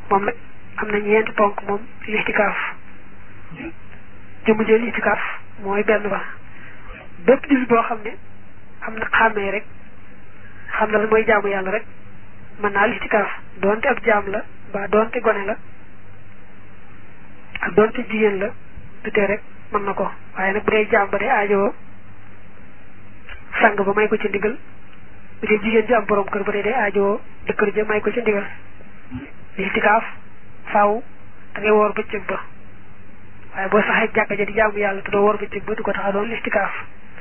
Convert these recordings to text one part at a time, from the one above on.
moom nag am na ñeenti ponk moom listikaaf jëmu jël listikaaf mooy benn ba bépp jullit boo xam ne am na xàmmee rek xam na la mooy jaamu yàlla rek mën naa listikaaf doonte ab jaam la ba doonte gone la ak doonte jigéen la du tee rek mën na ko waaye nag bu dee jaam ba dee aajowoo sang ba may ko ci ndigal bu dee jigéen ji am borom kër ba dee dee aajowoo jëkkër ja may ko ci ndigal listikaaf faaw da ngay woor bëccëg ba waaye boo saxee jàkka ja di jaamu yàlla te doo woor bëccëg ba du ko tax a doon listikaaf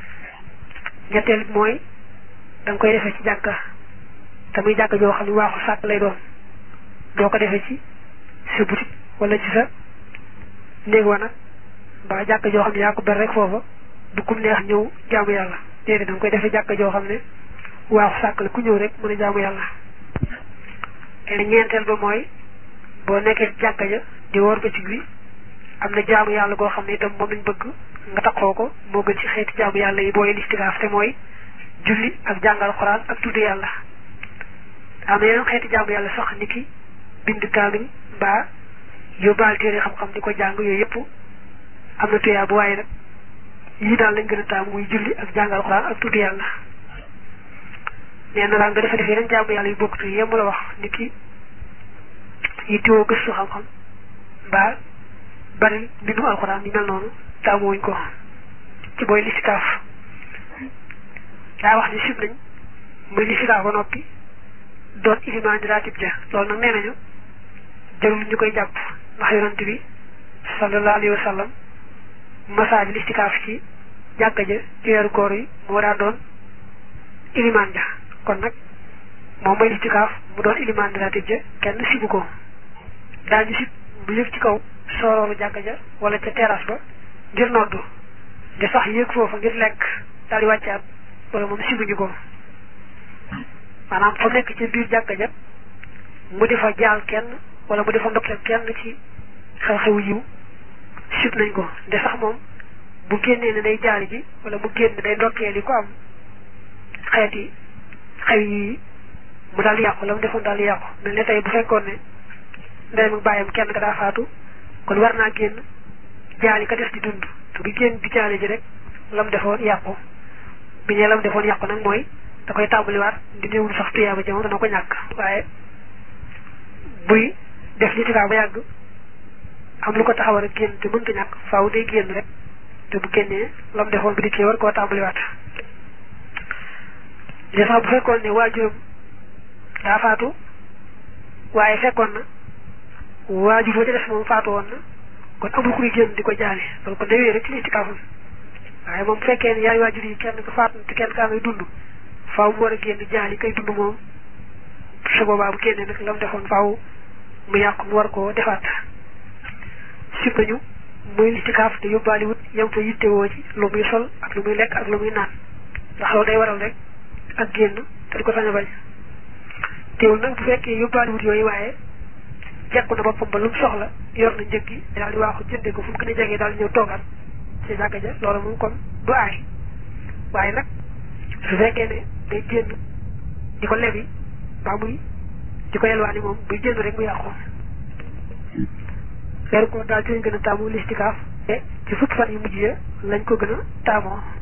ñetteel bi mooy da nga koy defee ci jàkka te muy jàkka joo xam ne waaxu sàkk lay doon doo ko defee ci sa boutique wala ci sa néeg wa nag mbaa jàkka joo xam ne yaa ko ber rek foofa du kum neex ñëw jaamu yàlla déedéet da nga koy defee jàkka joo xam ne waaxu sàkk la ku ñëw rek mën a jaamu yàlla te ñeenteel ba mooy boo nekkee jàkka ja di woor bëccëg bi am na jaamu yàlla goo xam ne itam moom lañ bëgg nga taxoo ko moo gën ci xeeti jaamu yàlla yi booy listikaaf te mooy julli ak jàngal xoraan ak tudd yàlla am na yeneen xeeti jaamu yàlla sax ni ki bind kaamil mbaa yóbbaal téere xam-xam di ko jàng yooyu yëpp am na tuyaa bu waaye nag yii daal lañ gën a taamu muy julli ak jàngal xoraan ak tudd yàlla nee na daal nga defa def yeneen jaamu yàlla yu bokkut yi yem la wax ni ki yi tiwoo gëstu xam-xam mbaa bari mbindum alxuraan yi mel noonu taamuwuñ ko ci booy listikaaf daa wax ni sib nañ muy listikaaf ba noppi doon ilimaan di raatib ja loolu nag nee nañu jarul ñu koy jàpp ndax yonent bi sallallahu alayhi wa sallam masaaj listikaaf ci jàkka ja ci weeru koor yi moo daa doon ilimaan ja kon nag moom mooy listikaaf mu doon ilimaan di raatib ja kenn sibu ko daañu sib bu yëg ci kaw soorooru jàkka ja wala ca terrasse ba ngir noddu de sax yéeg foofa ngir lekk daal di wàccaat wala moom sibuñu ko maanaam fa nekk ci biir jàkka ja mu di fa jaal kenn wala mu di fa ndokkeel kenn ci xew-xewu yiw sib nañ ko de sax moom bu génnee ne day jaali ji wala mu génn day ndokkeel yi ko am xeeti xew yi mu daal di yàqu la mu defoon daal di yàqu mel ne tey bu fekkoon ne ndeyam ak bàyyam kenn ka daa faatu kon war naa génn jaali ka des di dund te bu génn di jaali ji rek la mu defoon yàqu bi ñee la mu defoon yàqu nag mooy da koy tàmbaliwaat di néewul sax tuyaaba jamono dana ko ñàkk waaye buy def litikaa ba yàgg am lu ko taxawal rek génn te mënta ñàkk faaw day génn rek te bu génnee la mu defoon bi dikkee war koo tàmbaliwaat li sax bu fekkoon ne waajuram daa faatu waaye fekkoon na waajur wa ca def moom faatu woon na kon amul kuy génn di ko jaale loolu kon day wéy rek ci listikaafam waaye moom bu fekkee ne yaay waajur yi kenn ko faatu te kenn kaa ngay dund faaw mu war a génn jaali kay dund moom su boobaa bu génnee nag la mu defoon faaw mu yàqu mu war koo defaat sib nañu muy listikaaf te yóbbaali wut yam fa yittewoo ci lu muy sol ak lu muy lekk ak lu muy naan ndax loolu day waral rek ak génn te di ko sañ a bañ teewul nag bu fekkee yóbbaali wut yooyu waaye jekku na boppam ba lu mu soxla yor na njëg gi daal di waaxu jëndee ko fu mu gën a jegee daal di ñëw toogaat ci jàkka ja loolu moom kon du aay waaye nag su fekkee ne day génn di ko lebi mbaa muy di ko yelwaani moom buy génn rek mu yàqu weeru ko daal ci lañ gën a taamu listikaaf te ci fukki fan yu mujj ya lañ ko gën a taamoo